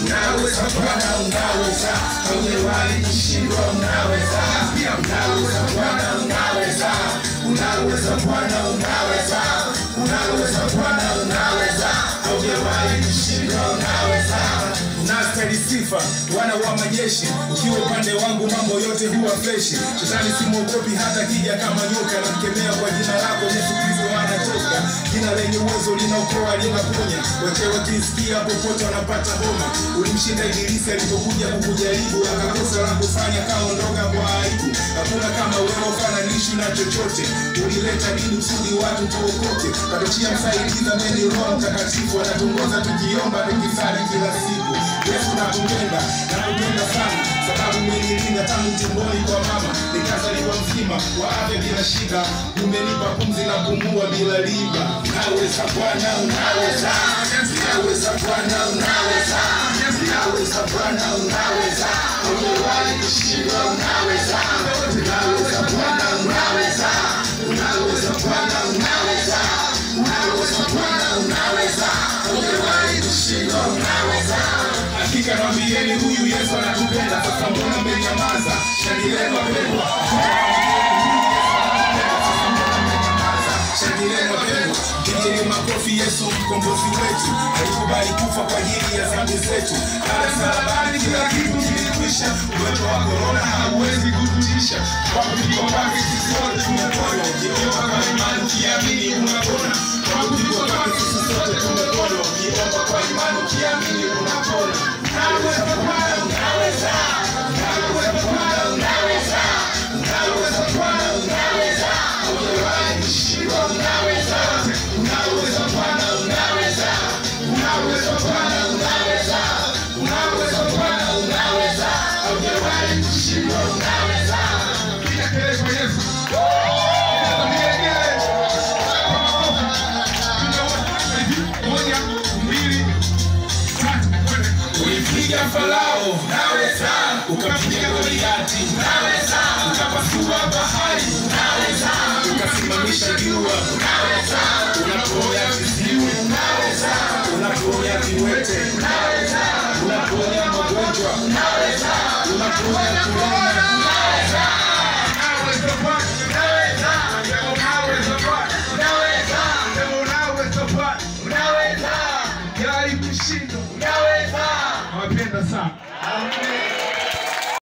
unaweza Bwana, unaweza, haujawahi kushindwa, unaweza, unaweza Bwana, unaweza, unaweza Bwana, unaweza, unaweza Bwana, unaweza, haujawahi kushindwa, unaweza unastahili sifa wana wa majeshi ukiwa upande wangu mambo yote huwa freshi shetani simwogopi hata kija kama nyoka namkemea kwa jina lako yesu kristo anatoka jina lenye uwezo linaokoa linaponya wote wakisikia popote wanapata homa ulimshinda ibilisi alipokuja kukujaribu akakosa la kufanya kaondoka kwa aibu hakuna kama wewe ufananishi na chochote ulileta dini kusudi watu tuokoke katuchia msaidizi ameni roho mtakatifu anatuongoza tukiomba tukisali kila siku yesu nakupenda nakupenda sana sababu umenilinda tangu tumboni kwa mama nikazaliwa mzima wa afya bila shida umenipa pumzi na kumua bila riba unaweza bwana unaweza unaweza bwana unaweza unaweza bwana unaweza umewahi kushindwa unaweza unaweza bwana unaweza unaweza bwana unaweza unaweza bwana unaweza umewahi kushindwa unaweza hakika nawambieni huyu yesu anatupenda sasa mbona mmenyamaza shangileni wapendwa shangileni wapendwa pigeni makofi yesu mkombozi wetu alikubali kufa kwa ajili ya dhambi zetu pale msalabani kila kitu kilikwisha uwepo wa korona hauwezi kututisha kwa kupigwa kwake sisi wote tumepona ukiomba kwa imani ukiamini unapona kwa kupigwa kwake sisi sote tumepona ukiomba kwa imani ukiamini unapona unaweza bwana unaweza unaweza bwana unaweza unaweza bwana unaweza haujawahi kushindwa unaweza unaweza bwana unaweza unaweza bwana unaweza unaweza bwana unaweza haujawahi kushindwa unaweza piga kelele kwa yesu moja mbili ulipiga farao naweza ukapiga goliati naweza ukapasua bahari naweza ukasimamisha jua naweza unaponya viziwi naweza unaponya viwete naweza unaponya magonjwa naweza unaponya kulema